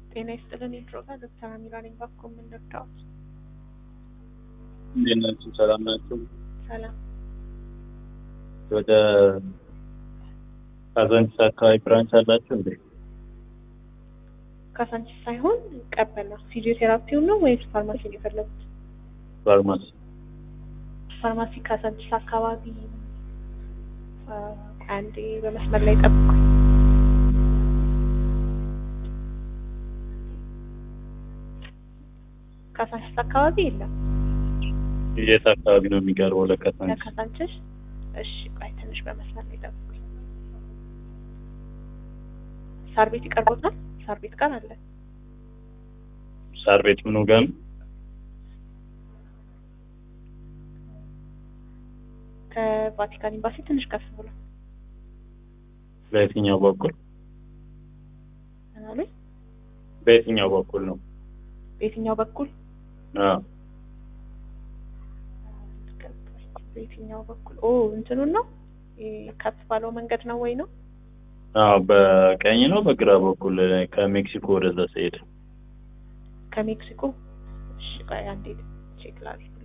ጤና ይስጥልን የድሮጋ ዶክተር አሚራ ነኝ። ባኮ የምንረዳዎት? እንዴት ናችሁ? ሰላም ናችሁ? ሰላም ወደ ካዛንቺስ አካባቢ ብራንች አላችሁ እንዴ? ካሳንቺስ ሳይሆን ቀበና ፊዚዮቴራፒውን ነው ወይስ ፋርማሲ ነው የፈለጉት? ፋርማሲ ፋርማሲ ካሳንቺስ አካባቢ አ፣ አንዴ በመስመር ላይ ጠብቁ። ካሳንቺስ አካባቢ የለም። የት አካባቢ ነው የሚቀርበው ለካዛንቺስ? ለካሳንቺስ እሺ፣ ቆይ ትንሽ በመስመር ላይ ጠብቁኝ። ሳር ቤት ይቀርቦታል። ሳር ቤት ጋር አለ። ሳር ቤት ምኑ ጋር ነው? ከቫቲካን ኤምባሲ ትንሽ ከፍ ብሎ በየትኛው በኩል ምናምን በየትኛው በኩል ነው? በየትኛው በኩል አዎ በየትኛው በኩል ኦ እንትኑን ነው ይሄ ከፍ ባለው መንገድ ነው ወይ ነው አዎ በቀኝ ነው በግራ በኩል ከሜክሲኮ ወደዛ ሲሄድ ከሜክሲኮ እሺ ቆይ አንዴ ቼክ ላድርግ